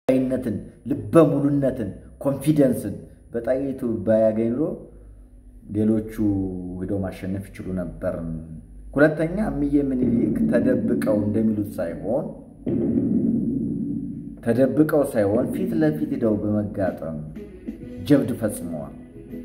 ይነትን ልበ ሙሉነትን ኮንፊደንስን በጣይቱ ባያገኝ ኑሮ ሌሎቹ ሄደው ማሸነፍ ይችሉ ነበር። ሁለተኛ እምዬ ምኒልክ ተደብቀው እንደሚሉት ሳይሆን ተደብቀው ሳይሆን ፊት ለፊት ሄደው በመጋጠም ጀብድ ፈጽመዋል።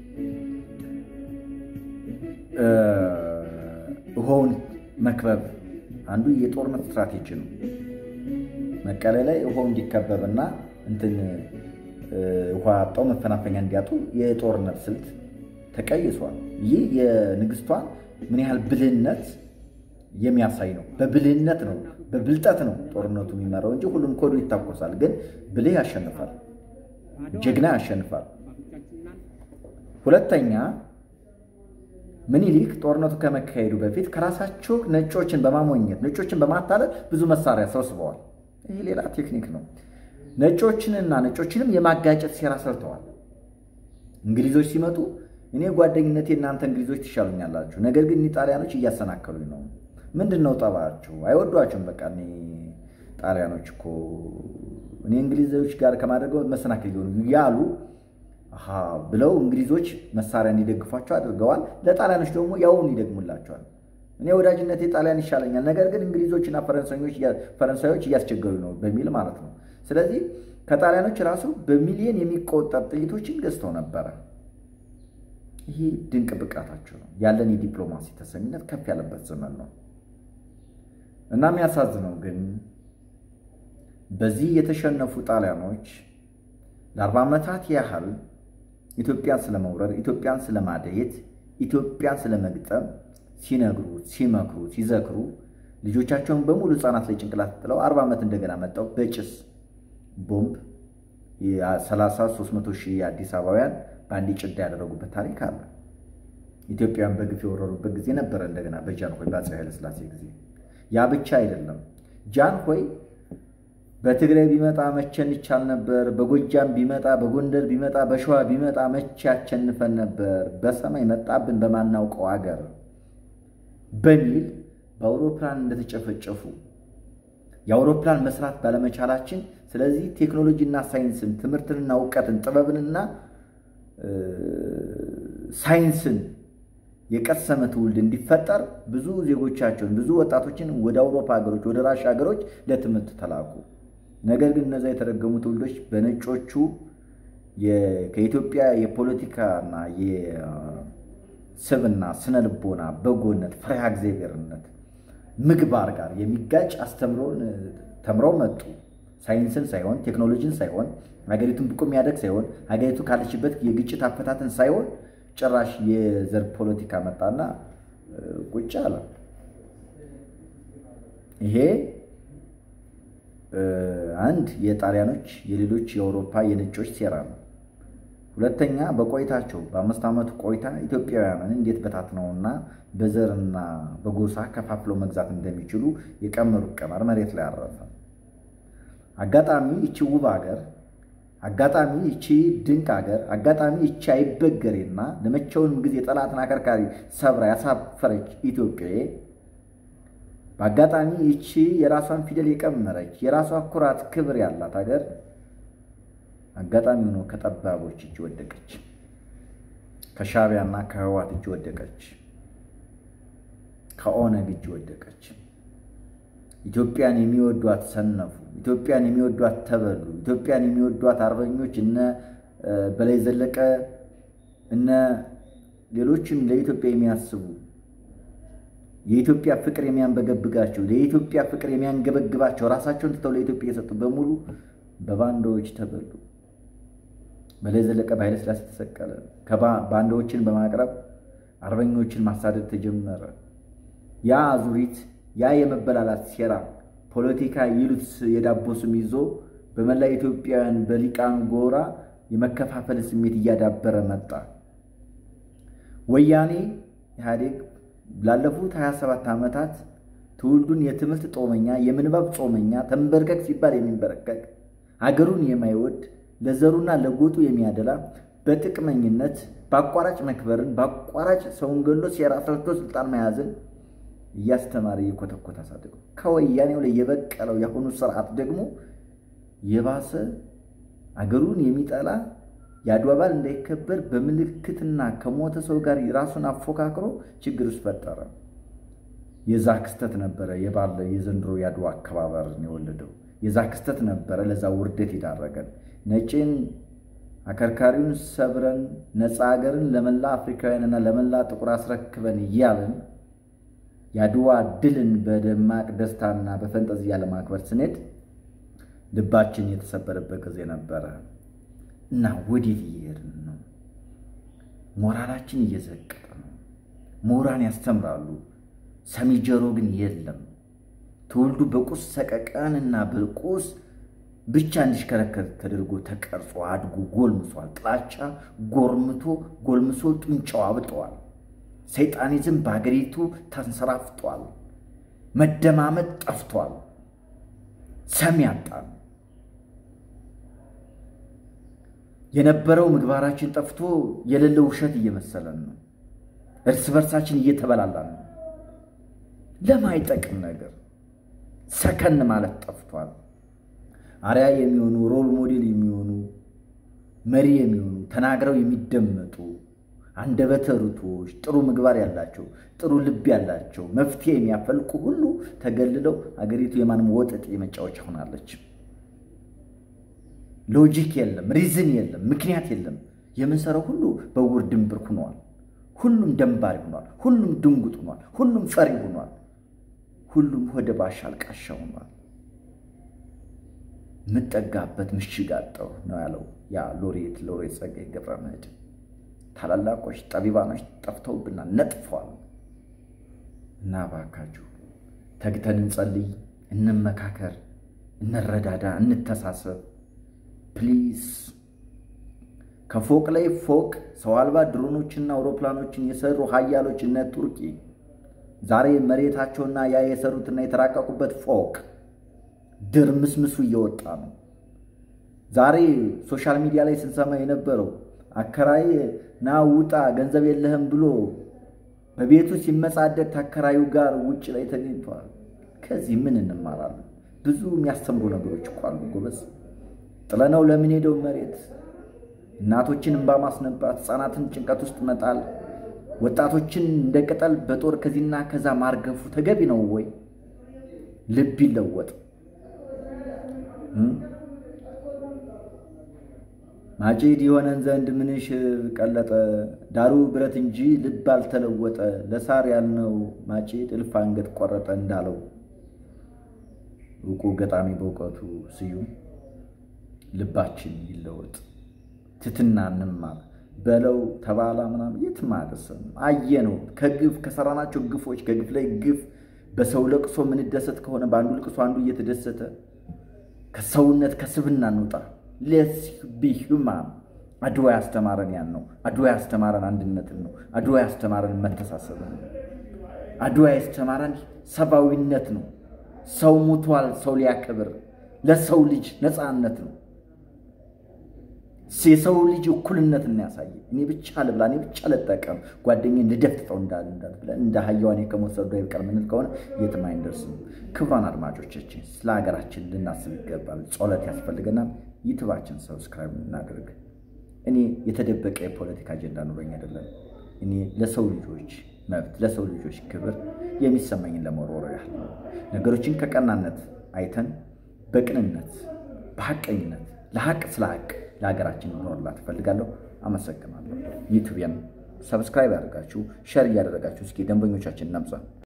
ውሃውን መክበብ አንዱ የጦርነት ስትራቴጂ ነው። መቀሌ ላይ ውሃው እንዲከበብና እንትን ውሃ አጣው መፈናፈኛ እንዲያጡ የጦርነት ስልት ተቀይሷል። ይህ የንግስቷን ምን ያህል ብልህነት የሚያሳይ ነው። በብልህነት ነው፣ በብልጠት ነው ጦርነቱ የሚመራው እንጂ ሁሉም ኮዱ ይታኮሳል። ግን ብልህ ያሸንፋል፣ ጀግና ያሸንፋል። ሁለተኛ ምኒልክ ጦርነቱ ከመካሄዱ በፊት ከራሳቸው ነጮችን በማሞኘት ነጮችን በማታለል ብዙ መሳሪያ ሰብስበዋል። ይህ ሌላ ቴክኒክ ነው። ነጮችንና ነጮችንም የማጋጨት ሴራ ሰርተዋል። እንግሊዞች ሲመጡ እኔ ጓደኝነቴ እናንተ እንግሊዞች ትሻሉኛላችሁ፣ ነገር ግን ጣሊያኖች እያሰናከሉኝ ነው። ምንድን ነው ጠባችሁ? አይወዷቸውም። በቃ እኔ ጣሊያኖች እኮ እኔ እንግሊዞች ጋር ከማድረገው መሰናክል ሊሆኑ ያሉ ብለው እንግሊዞች መሳሪያ እንዲደግፏቸው አድርገዋል። ለጣሊያኖች ደግሞ ያውን ይደግሙላቸዋል። እኔ ወዳጅነቴ ጣሊያን ይሻለኛል፣ ነገር ግን እንግሊዞችና ፈረንሳዮች እያስቸገሩ ነው በሚል ማለት ነው። ስለዚህ ከጣሊያኖች ራሱ በሚሊዮን የሚቆጠር ጥይቶችን ገዝተው ነበረ። ይሄ ድንቅ ብቃታቸው ነው። ያለን የዲፕሎማሲ ተሰሚነት ከፍ ያለበት ዘመን ነው እና የሚያሳዝነው ግን በዚህ የተሸነፉ ጣሊያኖች ለአርባ ዓመታት ያህል ኢትዮጵያን ስለመውረር፣ ኢትዮጵያን ስለማደየት፣ ኢትዮጵያን ስለመግጠም ሲነግሩ፣ ሲመክሩ፣ ሲዘክሩ ልጆቻቸውን በሙሉ ሕፃናት ላይ ጭንቅላት ጥለው አርባ ዓመት እንደገና መጣው በጭስ ቦምብ የ30 300 ሺህ የአዲስ አበባውያን በአንድ ጭዳ ያደረጉበት ታሪክ አለ። ኢትዮጵያን በግፍ የወረሩበት ጊዜ ነበረ። እንደገና በጃንሆይ በአፄ ኃይለሥላሴ ጊዜ ያ ብቻ አይደለም። ጃንሆይ በትግራይ ቢመጣ መቼን ይቻል ነበር፣ በጎጃም ቢመጣ፣ በጎንደር ቢመጣ፣ በሸዋ ቢመጣ መቼ ያቸንፈን ነበር፣ በሰማይ መጣብን በማናውቀው አገር በሚል በአውሮፕላን እንደተጨፈጨፉ የአውሮፕላን መስራት ባለመቻላችን ስለዚህ ቴክኖሎጂና ሳይንስን ትምህርትንና እውቀትን ጥበብንና ሳይንስን የቀሰመ ትውልድ እንዲፈጠር ብዙ ዜጎቻቸውን ብዙ ወጣቶችን ወደ አውሮፓ ሀገሮች ወደ ራሻ ሀገሮች ለትምህርት ተላኩ። ነገር ግን እነዛ የተረገሙ ትውልዶች በነጮቹ ከኢትዮጵያ የፖለቲካና የስብና ስነ ልቦና፣ በጎነት፣ ፈሪሃ እግዚአብሔርነት፣ ምግባር ጋር የሚጋጭ አስተምሮን ተምረው መጡ። ሳይንስን ሳይሆን ቴክኖሎጂን ሳይሆን ሀገሪቱን ብቁ የሚያደግ ሳይሆን ሀገሪቱ ካለችበት የግጭት አፈታትን ሳይሆን ጭራሽ የዘር ፖለቲካ መጣና ቁጭ አለ። ይሄ አንድ የጣሊያኖች የሌሎች የአውሮፓ የነጮች ሴራ ነው። ሁለተኛ በቆይታቸው በአምስት ዓመቱ ቆይታ ኢትዮጵያውያንን እንዴት በታትነውና በዘርና በጎሳ ከፋፍለው መግዛት እንደሚችሉ የቀመሩት ቀመር መሬት ላይ አረፈ። አጋጣሚ ይቺ ውብ ሀገር፣ አጋጣሚ ይቺ ድንቅ ሀገር፣ አጋጣሚ ይቺ አይበገሬና ለመቼውንም ጊዜ ጠላትን አከርካሪ ሰብራ ያሳፈረች ኢትዮጵያ በአጋጣሚ ይቺ የራሷን ፊደል የቀመረች የራሷ ኩራት ክብር ያላት ሀገር አጋጣሚ ሆኖ ከጠባቦች እጅ ወደቀች። ከሻዕቢያና ከህዋት እጅ ወደቀች። ከኦነግ እጅ ወደቀች። ኢትዮጵያን የሚወዷት ሰነፉ። ኢትዮጵያን የሚወዷት ተበሉ። ኢትዮጵያን የሚወዷት አርበኞች እነ በላይ ዘለቀ እነ ሌሎችም ለኢትዮጵያ የሚያስቡ የኢትዮጵያ ፍቅር የሚያንበገብጋቸው ለኢትዮጵያ ፍቅር የሚያንገበግባቸው ራሳቸውን ትተው ለኢትዮጵያ የሰጡ በሙሉ በባንዳዎች ተበሉ። በላይ ዘለቀ በኃይለ ሥላሴ ተሰቀለ። ባንዳዎችን በማቅረብ አርበኞችን ማሳደድ ተጀመረ። ያ አዙሪት ያ የመበላላት ሴራ ፖለቲካ ይሉት የዳቦ ስም ይዞ በመላ ኢትዮጵያውያን በሊቃኑ ጎራ የመከፋፈል ስሜት እያዳበረ መጣ። ወያኔ ኢህአዴግ ላለፉት 27 ዓመታት ትውልዱን የትምህርት ጦመኛ፣ የምንባብ ጾመኛ፣ ተንበርከክ ሲባል የሚንበረከክ አገሩን የማይወድ ለዘሩና ለጎጡ የሚያደላ በጥቅመኝነት በአቋራጭ መክበርን በአቋራጭ ሰውን ገሎ ሴራ ሰርቶ ስልጣን መያዝን እያስተማረ እየኮተኮተ አሳደገው። ከወያኔው ላይ የበቀለው የአሁኑ ስርዓት ደግሞ የባሰ አገሩን የሚጠላ የአድዋ በዓል እንዳይከበር በምልክትና ከሞተ ሰው ጋር ራሱን አፎካክሮ ችግር ውስጥ ፈጠረ። የዛ ክስተት ነበረ የባለ የዘንድሮ የአድዋ አከባበርን የወለደው የዛ ክስተት ነበረ ለዛ ውርደት ይዳረገን። ነጭን አከርካሪውን ሰብረን ነፃ ሀገርን ለመላ አፍሪካውያንና ለመላ ጥቁር አስረክበን እያለን የአድዋ ድልን በደማቅ ደስታና በፈንጠዝያ ለማክበር ስንሄድ ልባችን የተሰበረበት ጊዜ ነበረ እና ወዴት እየሄድን ነው? ሞራላችን እየዘቀጠ ነው። ምሁራን ያስተምራሉ፣ ሰሚ ጆሮ ግን የለም። ትውልዱ በቁስ ሰቀቀንና በቁስ ብቻ እንዲሽከረከር ተደርጎ ተቀርጾ አድጎ ጎልምሷል። ጥላቻ ጎርምቶ ጎልምሶ ጡንጫው አብጠዋል። ሰይጣኒዝም በሀገሪቱ ተንሰራፍቷል። መደማመጥ ጠፍቷል። ሰሚ ያጣል። የነበረው ምግባራችን ጠፍቶ የሌለው ውሸት እየመሰለን ነው። እርስ በርሳችን እየተበላላን ነው። ለማይጠቅም ነገር ሰከን ማለት ጠፍቷል። አርያ የሚሆኑ ሮል ሞዴል የሚሆኑ መሪ የሚሆኑ ተናግረው የሚደመጡ አንደበተ ርቱዓኖች ጥሩ ምግባር ያላቸው ጥሩ ልብ ያላቸው መፍትሄ የሚያፈልቁ ሁሉ ተገልለው አገሪቱ የማንም ወጠጤ መጫወቻ ሆናለች። ሎጂክ የለም፣ ሪዝን የለም፣ ምክንያት የለም። የምንሰራው ሁሉ በውር ድንብር ሆኗል። ሁሉም ደንባሪ ሆኗል። ሁሉም ድንጉጥ ሆኗል። ሁሉም ፈሪ ሆኗል። ሁሉም ወደ ባሻ አልቃሻ ሆኗል። የምጠጋበት ምሽግ አጣሁ ነው ያለው ያ ሎሬት ሎሬት ጸጋዬ ገብረመድኅን። ታላላቆች ጠቢባኖች ጠፍተውብናል፣ ነጥፈዋል። እና እባካችሁ ተግተን እንጸልይ፣ እንመካከር፣ እንረዳዳ፣ እንተሳሰብ። ፕሊዝ ከፎቅ ላይ ፎቅ ሰው አልባ ድሮኖችና አውሮፕላኖችን የሰሩ ሀያሎች እነ ቱርኪ ዛሬ መሬታቸውና ያ የሰሩትና የተራቀቁበት ፎቅ ድርምስምሱ እየወጣ ነው። ዛሬ ሶሻል ሚዲያ ላይ ስንሰማ የነበረው አከራይ ና ውጣ ገንዘብ የለህም ብሎ በቤቱ ሲመጻደቅ ተከራዩ ጋር ውጭ ላይ ተገኝተዋል። ከዚህ ምን እንማራለን? ብዙ የሚያስተምሩ ነገሮች እኮ አሉ ጎበዝ። ጥለነው ለምን ሄደው መሬት እናቶችን እንባ ማስነባት፣ ሕፃናትን ጭንቀት ውስጥ መጣል፣ ወጣቶችን እንደ ቅጠል በጦር ከዚህና ከዛ ማርገፉ ተገቢ ነው ወይ? ልብ ይለወጥ። ማጭድ የሆነን ዘንድ ምንሽ ቀለጠ፣ ዳሩ ብረት እንጂ ልብ አልተለወጠ። ለሳር ያልነው ማጭድ እልፍ አንገት ቆረጠ እንዳለው እውቁ ገጣሚ በእውቀቱ ስዩም ልባችን ይለወጥ፣ ትትና እንማር በለው ተባላ ምናምን የትም አያደርሰን። አየ ነው ከግፍ ከሰራናቸው ግፎች ከግፍ ላይ ግፍ በሰው ለቅሶ ምንደሰት ከሆነ በአንዱ ልቅሶ አንዱ እየተደሰተ ከሰውነት ከስብና እንውጣ። ሌትስ ቢ ሁማን። አድዋ ያስተማረን ያን ነው። አድዋ ያስተማረን አንድነትን ነው። አድዋ ያስተማረን መተሳሰብን ነው። አድዋ ያስተማረን ሰብአዊነት ነው። ሰው ሙቷል፣ ሰው ሊያከብር ለሰው ልጅ ነፃነት ነው። የሰው ልጅ እኩልነት እናያሳየ። እኔ ብቻ ልብላ፣ እኔ ብቻ ልጠቀም፣ ጓደኛዬን ልደፍጥጠው እንዳል እንዳል ብለን እንደ ሀያዋን ከመውሰዱ አይቀር ምንል ከሆነ የትም አይንደርስም። ክቡራን አድማጮቻችን ስለ ሀገራችን ልናስብ ይገባል። ጸሎት ያስፈልገናል። ዩቱባችን ሰብስክራይብ እናድርግ። እኔ የተደበቀ የፖለቲካ አጀንዳ ኑሮኝ አይደለም። እኔ ለሰው ልጆች መብት፣ ለሰው ልጆች ክብር የሚሰማኝን ለመወርወር ያህል ነው። ነገሮችን ከቀናነት አይተን በቅንነት በሐቀኝነት ለሐቅ ስለ ሐቅ ለሀገራችን መኖርላት እፈልጋለሁ። አመሰግናለሁ። ዩቱቢያን ሰብስክራይብ ያደርጋችሁ ሸር እያደረጋችሁ እስኪ ደንበኞቻችን እናብዛ።